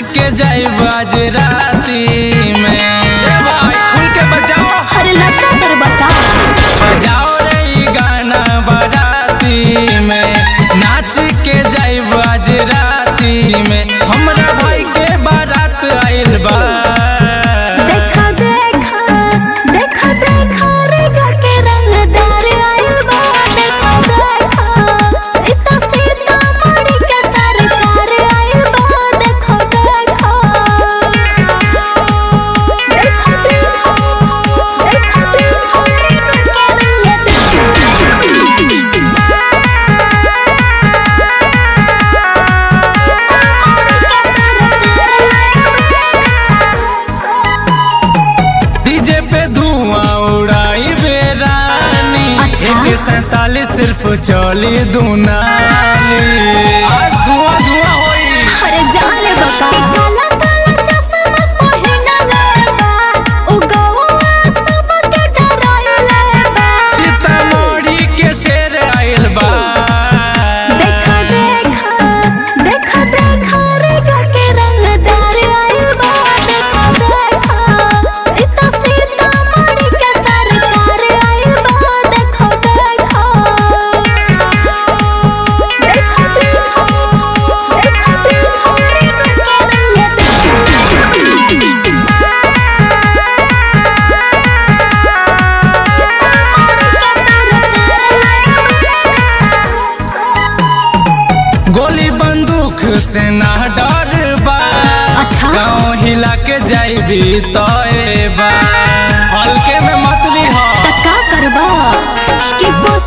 के जाइब आज राती में ए भाई खुल के बजाओ अरे लफड़ा कर बता बजाओ रे ई गाना बाराती में नाच के जाइब आज राती में हमरा भाई के बारात आइल बा देखा देखा देखा देखा रे के रंगदार आइल बा देखा देखा इतना सीता मणि के सरकार आइल बा देखा देखा देखा देखा देखा देखा रे के डीजे पे धुआं उड़ाई बेरानी अच्छा। एक सैतालीस सिर्फ चली दुनाली आज धुआं धुआं होई अरे जान ले बका काला काला चश्मा पहिना ले बा उ गौआ सब के डराइले बा सीतामढ़ी के शेर आइल बा देखा देखा देखा देखा रे के रंगदार आइल बा देखा देखा इतना सीता मणि के सरकार आइल बा देखा देखा देखा देखा देखा देखा रे के गोली बंदूक से ना डर बा अच्छा। गाँव हिला के जाइबी तो बा हल्के में मत ली हो का करबा कि